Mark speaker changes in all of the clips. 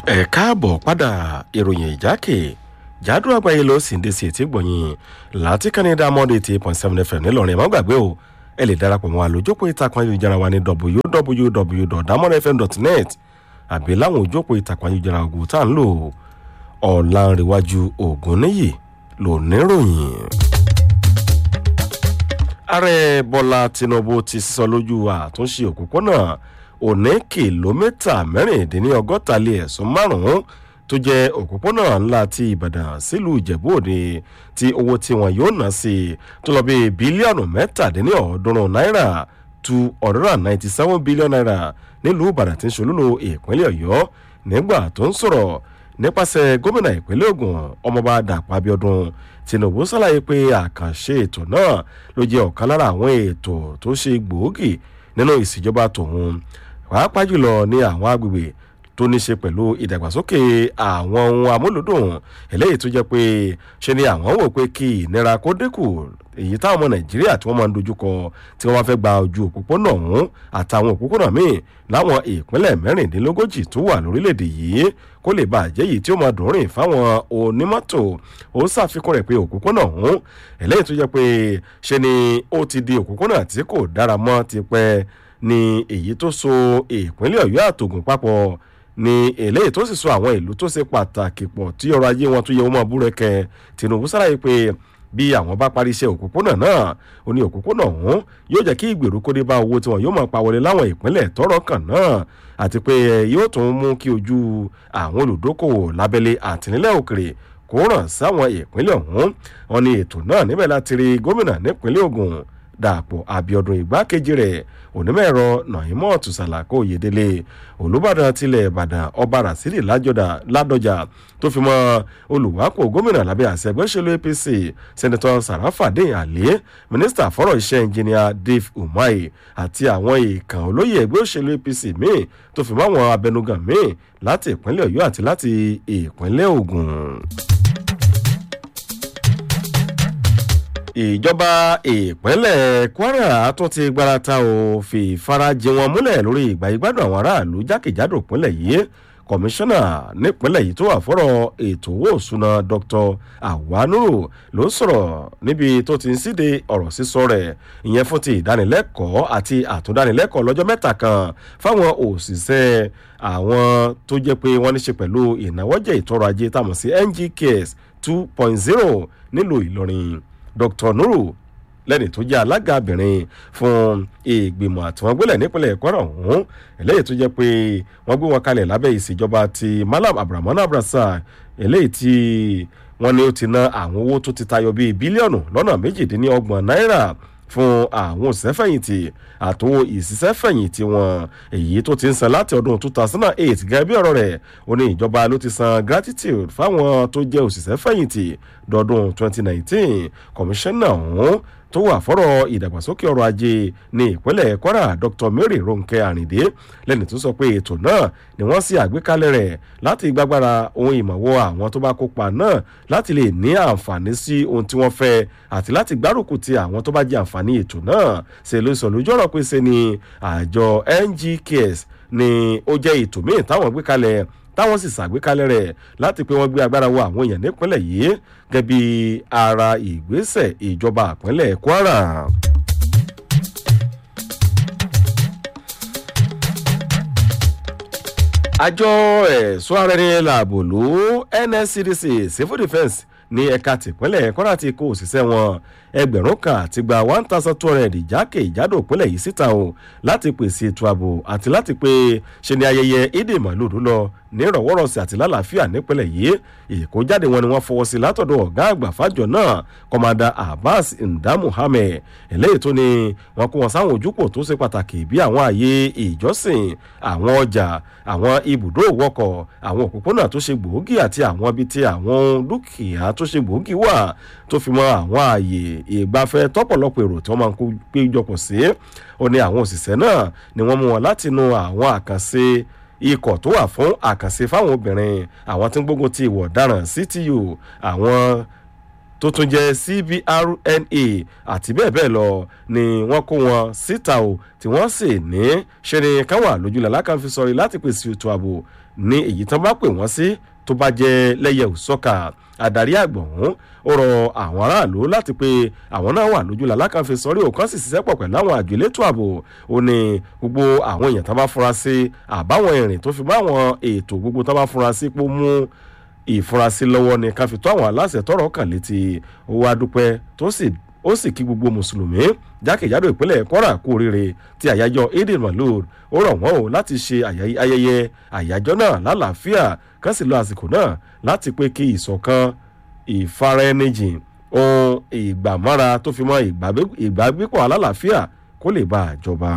Speaker 1: ẹ káàbọ̀ padà ìròyìn ìjákè jádùn àgbáyé ló sì ń dé sí etí gbọ̀nyìn láti kánní dámọ́dé eighty eight point seven fm ńìlọrin ẹ̀ má gbàgbé o ẹ lè darapọ̀ mọ́ àlójópọ̀ ìtàkùn ayélujára wa ní www.damodfm.net àbí láwọn òjópọ̀ ìtàkùn ayélujára ogun tá à ń lò ọ̀làǹrẹ̀wájú ògùn níyì ló níròyìn. ààrẹ bọ́lá tinubu ti sísọ lójú àtúnṣe òpópónà òní kìlómítà mẹ́rìndínlọ́gọ́ta lé ẹ̀sùn márùn-ún tó jẹ́ òpópónà ńlá ti ìbàdàn sílùú ìjẹ̀bú òde tí owó tí wọn yóò ná sí tó lọ bí bílíọ̀nù mẹ́tàdínlọ́ọ̀ọ́dúnrún náírà two hundred and ninety seven billion naira nílùú ìbàdàn tí ń ṣolúlo ìpínlẹ̀ ọ̀yọ́ nígbà tó ń sọ̀rọ̀ nípasẹ̀ gómìnà ìpínlẹ̀ ogun ọmọọba dàpọ̀ abiodun tinubu ṣàlàyé pé àkànṣe ètò náà ló jẹ́ ọ̀kan lára àwọn ètò tó ṣe gbòógì nínú ìṣèjọba tòun pàápàá jùlọ ní àwọn agbègbè tó ní ṣe pẹ̀lú ìdàgbàsókè àwọn ohun amúlùdùn eléyìí tó jẹ́ pé ṣe ni àwọn wò pé kí ìnira kó dínkù èyí táwọn ọmọ nàìjíríà tí wọ́n máa ń dojúkọ tí wọ́n bá fẹ́ gba ojú òpópónà ọ̀hún àtàwọn òpópónà míì láwọn ìpínlẹ̀ mẹ́rìndínlógójì tó wà lórílẹ̀‐èdè yìí kó lè bàjẹ́ yìí tí ó máa dùn rìn fáwọn onímọ́tò ó ṣàfikún rẹ̀ pé òpópónà ọ̀hún eléyìí tó jẹ́ pé ṣe ni ó ti di òpópónà tí kò dára mọ́ ti pẹ́ ni èyí tó so ìpínlẹ̀ ọ̀yọ́ àtògùn papọ̀ ni eléyìí tó sì so àwọn ìlú tó ṣe pàtàkì pọ̀ tí ọrọ̀ ajé wọn tó yẹ wọn máa búrẹ́kẹ́ tinubu ṣàlàyé pé bí àwọn bá parí iṣẹ́ òpópónà náà ó ní òpópónà ọ̀hún yóò jẹ́ kí ìgbèrúkó dé bá owó tí wọn yóò máa pa wọlé láwọn ìpínlẹ̀ tọrọ kan náà àti pé yóò tún mú kí ojú àwọn olùdókòwò lábẹ́lé àtìnílẹ̀ òkèrè kó ràn sáwọn ìpínlẹ̀ ọ̀hún wọn ni ètò náà níbẹ̀ láti rí gómìnà nípínlẹ̀ ogun dàpọ̀ àbíọdún ìgbákejì rẹ̀ onímọ̀-ẹ̀rọ nàìmọ́ọ̀tù sàlàkó oyèdélé olùbàdàn tilẹ̀ ìbàdàn ọba rasidi ládọjà tó fi mọ́ olùwápò gómìnà lábẹ́ àṣẹgbẹ́sẹ̀lú apc sẹ́nitọ́ sàràfàdéyìn àlẹ́ mínísítà fọ́rọ̀ iṣẹ́ ẹnjìníà dave umahi àti àwọn ìkàn olóyè ẹgbẹ́ òṣèlú apc míì tó fi mọ́ àwọn abẹnugan míì láti ìpínlẹ̀ ọ̀yọ́ àti láti ìpínlẹ̀ ogun. ìjọba ìpínlẹ̀ kwara tún ti gbarata ò fi ìfarajìn wọn múlẹ̀ lórí ìgbà ìgbádùn àwọn aráàlú jákèjádò ìpínlẹ̀ yìí kọmíṣánná nípínlẹ̀ yìí tó wà fọ́rọ̀ ètò owó òṣùnà dr awanuru ló sọ̀rọ̀ níbi tó ti ń síde ọ̀rọ̀ sísọ rẹ̀ ìyẹn fún ti ìdánilẹ́kọ̀ọ́ àti àtúndánilẹ́kọ̀ọ́ lọ́jọ́ mẹ́ta kan fáwọn òṣìṣẹ́ àwọn tó jẹ́ pé wọ́n ní ṣe pẹ̀lú ìnáwọ́jẹ̀ ìtọ́rọ̀ ajé táwọn sí ngks two point zero nílùú ìlọrin dr nuru lẹ́ni tó jẹ́ alága obìnrin fún ìgbìmọ̀ àtiwọ́ngbélẹ̀ nípínlẹ̀ kwara ọ̀hún eléyìí tó jẹ́ pé wọ́n gbé wọn kalẹ̀ lábẹ́ ìṣèjọba ti malam abdulrahman abrasa eléyìí tí wọ́n ní ó ti ná àwọn owó tó ti tayọ bíi bílíọ̀nù lọ́nà méjìdínlọ́gbọ̀n náírà fún àwọn òṣìṣẹ́fẹ̀yìntì àtòwò ìṣiṣẹ́fẹ̀yìntì wọn èyí tó ti ń san láti ọdún two thousand and eight gẹ́gẹ́ bí ọ̀rọ̀ rẹ̀ ó ní ìjọba ló ti san gratitude fáwọn tó jẹ́ òṣìṣẹ́fẹ̀yìntì dọdún twenty nineteen kọmíṣánná ọ̀hún tó wà fọ́rọ̀ ìdàgbàsókè ọrọ̀ ajé ní ìpínlẹ̀ kwara dr mary ronke arinde lẹ́ni tó sọ pé ètò náà ni wọ́n sì àgbékalẹ̀ rẹ̀ láti gbàgbára ohun ìmọ̀wọ́ àwọn tó bá kópa náà láti lè ní àǹfààní sí ohun tí wọ́n fẹ́ àti láti gbárùkù ti àwọn tó bá jẹ àǹfààní ètò náà ṣe ló sọ lójú ọ̀rọ̀ pé ṣe ni àjọ ngks ni ó jẹ́ ètò míì táwọn gbé kalẹ̀ táwọn sì ṣàgbékalẹ̀ rẹ̀ láti pé wọ́n gbé agbára wọ àwọn èèyàn nípínlẹ̀ yìí gẹ́gẹ́ bí ara ìgbésẹ̀ ìjọba ìpínlẹ̀ kwara. àjọ ẹ̀ṣọ́ ara ẹni làbò ló nscdc civil defence ní ẹ̀ka tìpínlẹ̀ kwara ti kó òṣìṣẹ́ wọn ẹgbẹ̀rún kan àti gba one thousand two hundred ìjákè ìjádò ìpínlẹ̀ yìí síta o láti pèsè ètò ààbò àti láti pé ṣe ni ayẹyẹ ìdè màlúùdú lọ ní ìrọ̀wọ́rọ̀sẹ̀ àti lálàáfíà nípínlẹ̀ yìí ìkójáde wọn ni wọ́n fọwọ́ sí látọ̀dọ̀ ọ̀gá àgbà fájọ náà kọ́mádà abbas nda muhammed eléyìí tó ní wọn kó wọn sáwọn ojúpọ̀ tó ṣe pàtàkì bí àwọn ààyè ìjọsìn àwọn ọjà àwọn ibùdó òwọkọ̀ àwọn òpópónà tó ṣe gbòógì àti àwọn ibi tí àwọn dúkìá tó ṣe gbòógì wà tó fi mọ àwọn ààyè ìgbafẹ́ tọ́pọ̀lọpọ̀ èrò tí wọ́n máa ń péjọpọ̀ sí ó ní àwọn òṣìṣẹ́ náà ni wọ́n mú wọn látinú àwọn àkànṣe ikọ̀ tó wà fún àkànṣe fáwọn obìnrin àwọn tí ń gbógun ti ìwọ̀ ọ̀daràn ctu àwọn tó tún jẹ́ cbrna àti bẹ́ẹ̀ bẹ́ẹ̀ lọ ni wọ́n kó wọn síta o tí wọ́n sì ní ṣe ni káwọn àlójúlẹ̀ alákànfi sọ̀rí láti pèsè ètò ààbò ní èyí tán bá pè wọ́n sí tó bá jẹ́ lẹ́yẹ òsọ́kà adarí àgbọ̀n ó rọ àwọn aráàlú láti pé àwọn náà wà lójú làlákànfẹ sọrí òkan sì ṣiṣẹ́ pọ̀ pẹ̀lú àwọn àjò elétò ààbò ó ní gbogbo àwọn èèyàn tó bá fura sí àbáwọn ìrìn tó fi bá àwọn ètò gbogbo tó bá fura sí pé ó mú ìfurasí lọ́wọ́ ni ká fi tó àwọn aláṣẹ tọrọ kàn létí owó adúpẹ́ tó sì ó sì kí gbogbo mùsùlùmí jákèjádò ìpínlẹ̀ kwara kú oríire ti àyájọ́ eid malud ó rọ̀ wọ́n o láti ṣe ayẹyẹ àyájọ́ náà lálàáfíà kán sì lo àsìkò náà láti pé kí ìṣọ̀kan ìfaraẹnijìn ohun ìgbàmọ́ra tó fi mọ́ ìgbàgbépọ̀ alálàáfíà kó lè bá àjọba.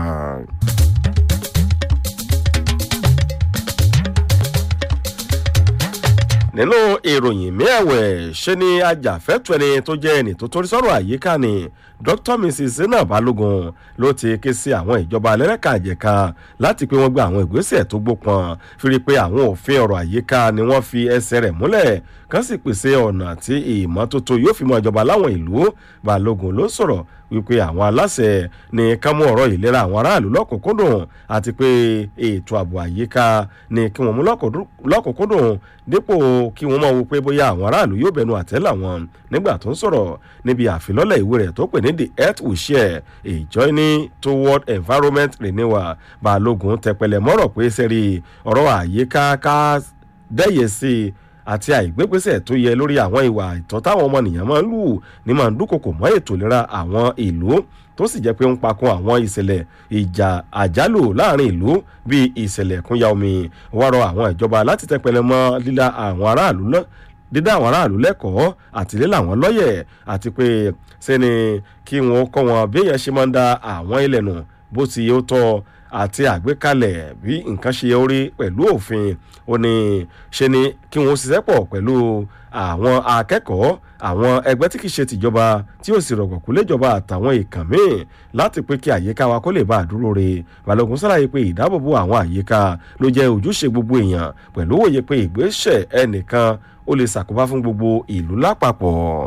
Speaker 1: nínú ìròyìn mẹ́ẹ̀wẹ̀ ṣe ni ajàfẹ́tọ̀ ẹni tó jẹ́ ẹni tó torí sọ́rọ̀ àyíká ni dr mrs zainab balogun ló ti ké sí àwọn ìjọba alẹ́rẹ́ka àjẹká láti pé wọ́n gba àwọn ìgbésẹ̀ tó gbópọn fi rí i pé àwọn òfin ọ̀rọ̀ àyíká ni wọ́n fi ẹsẹ̀ rẹ̀ múlẹ̀ kán sì pèsè ọ̀nà tí ìmọ́tótó yóò fi mọ ìjọba láwọn ìlú balogun ló sọ̀rọ̀ wípé àwọn aláṣẹ ní ká mú ọ̀rọ̀ ìlera àwọn aráàlú lọ́kùnkúndùn àti pé ètò ààbò àyíká ní kí wọ́n mú lọ́kùnkúndùn dípò kí wọ́n máa wo pé bóyá àwọn aráàlú yóò bẹnu àtẹ́ làwọn nígbà tó ń sọ̀rọ̀ níbi àfilọ́lẹ̀ ìwé rẹ̀ tó pè ní the earth we share a journey toward environment renewal balógun tẹpẹlẹ mọ́rọ̀ pé sẹ́rí ọ̀rọ̀ àyíká ká dẹ́yẹ sí i àti àìgbégbèsè tó yẹ lórí àwọn ìwà ìtọ́ táwọn ọmọnìyàn máa ń lù ní máa ń dúnkokò mọ́ ètò ìlera àwọn ìlú tó sì jẹ́ pé ń pakun àwọn ìṣẹ̀lẹ̀ ìjà àjálù láàrin ìlú bíi ìṣẹ̀lẹ̀ ẹ̀kúnya omi wọ́n rọ àwọn ìjọba láti tẹpẹlẹ mọ́ líla àwọn aráàlú náà dídá àwọn aráàlú lẹ́kọ̀ọ́ àti lílà wọn lọ́yẹ̀ àti pé sẹ́ni kí wọ́n kọ́ wọn bí èèyàn ṣe máa ń da àwọn ilẹ̀ nù bó ti yẹ ó tọ́ àti àgbékalẹ̀ bí nǹkan ṣe orí pẹ̀lú òfin ó ní ṣe ni kí wọ́n ṣiṣẹ́ pọ̀ pẹ̀lú àwọn akẹ́kọ̀ọ́ àwọn ẹgbẹ́ tí kì í ṣe tìjọba tí ó sì rọ̀gbọ̀kú léjọba àtàwọn ìkàn míì láti pé kí àyíká wa kó lè bá àdúró re balógun sàlàyé pé ìdáàbòbò àwọn àyíká ló jẹ́ ojúṣe gbogbo èèyàn pẹ̀lú òye pé ìgbésẹ̀ ẹnìkan ó lè ṣàkóbá fún gbogbo ìlú lápapọ̀.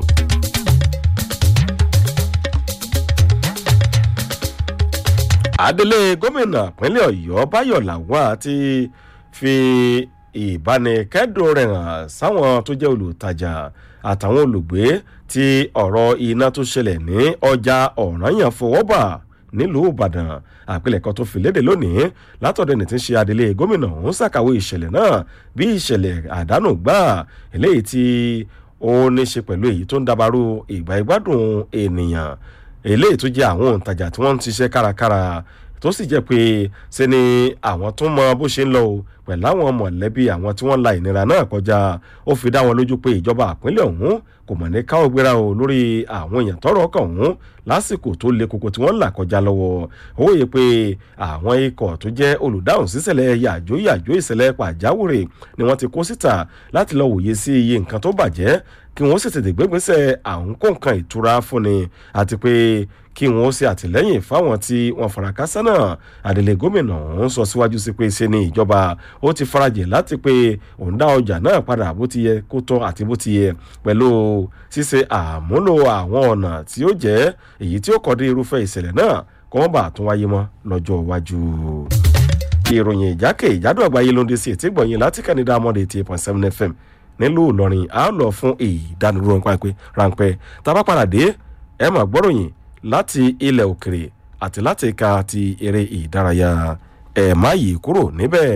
Speaker 1: adelé gómìnà pínlẹ̀ ọ̀yọ́ báyọ̀ làwọn ti fi ìbánikẹ́dùn rẹ̀ hàn sáwọn tó jẹ́ olùtajà àtàwọn olùgbé tí ọ̀rọ̀ iná tó ṣẹlẹ̀ ní ọjà ọ̀ranyàn fọwọ́bà nílùú ìbàdàn àpilẹ̀kọ tó fi léde lónìí látọ̀dọ̀ ẹni tí ń ṣe adelé gómìnà ọ̀hún ṣàkàwé ìṣẹ̀lẹ̀ náà bí ìṣẹ̀lẹ̀ àdánù gbà eléyìí tí ó ní ṣe pẹ̀lú èyí tó ń dabarú ìgbà ìgbádùn ènìyàn eléyìí tó jẹ́ àwọn òǹtajà tí wọ́n ń ṣiṣẹ́ kárakára tó sì jẹ́ pé ṣe ni àwọn tó mọ bó ṣe ń lọ o pẹ̀lú àwọn mọ̀lẹ́bí àwọn tí wọ́n la ìnira náà kọjá ó fi dá wọn lójú pé ìjọba àpínlẹ̀ ọ̀hún kò mọ̀ ní káwọ́ gbéra o lórí àwọn èèyàn tọrọ ọkàn ọ̀hún lásìkò tó le koko tí wọ́n ń là kọjá lọ́wọ́ ó yẹ pé àwọn ikọ̀ tó jẹ́ olùdáhùn sísẹ̀lẹ̀ yàjó yàjó ìṣẹ̀lẹ̀ pàjáwìrì ni wọ́n ti kó síta láti lọ wòye sí iye nǹkan tó bàjẹ́ kí wọ́n sì tètè gbégbèsè àwọn kó nǹkan ìtura fúnni àti pé kí wọ́n ṣe àtìlẹ́yìn fáwọn tí wọ́n fara kásá náà àdèlè gómìnà ọ̀hún sọ síwájú sí pé ṣe ni ìjọba ó ti farajìn láti pé òun dá ọjà náà padà bó ti yẹ kó tọ́ àti bó ti yẹ pẹ̀lú ṣíṣe àmúlò àwọn ọ̀nà tí ó jẹ́ èyí tí ó kọ́ dé irúfẹ́ ìṣẹ̀lẹ̀ náà kọ́ wọ́n bá tún wáyé mọ́ lọ́jọ́ iwájú ìròyìn ìjákè ìjádùn àgbáyé ló ń dé sí ètí gbọ̀nyìn láti kẹ́ni dámọ́dé eighty eight point seven fm nílùú ìlọrin a lọ fún ìdánidúró ráńpẹ́ tá a bá padà dé ẹ máa gbọ́ròyìn láti ilẹ̀ òkèrè àti láti ka ti eré ìdárayá ẹ̀ má yí kúrò níbẹ̀.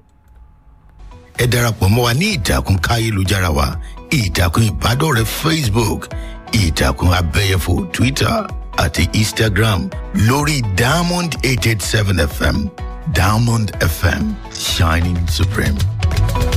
Speaker 2: ẹ darapọ̀ mọ́ wa ní ìtàkùn káyélujára wa ìtàkùn ìbádọ́rẹ̀ẹ́ facebook ìtàkùn abẹ́yẹfò twitter àti instagram lórí diamond eight eight seven fm diamond fm shining supreme.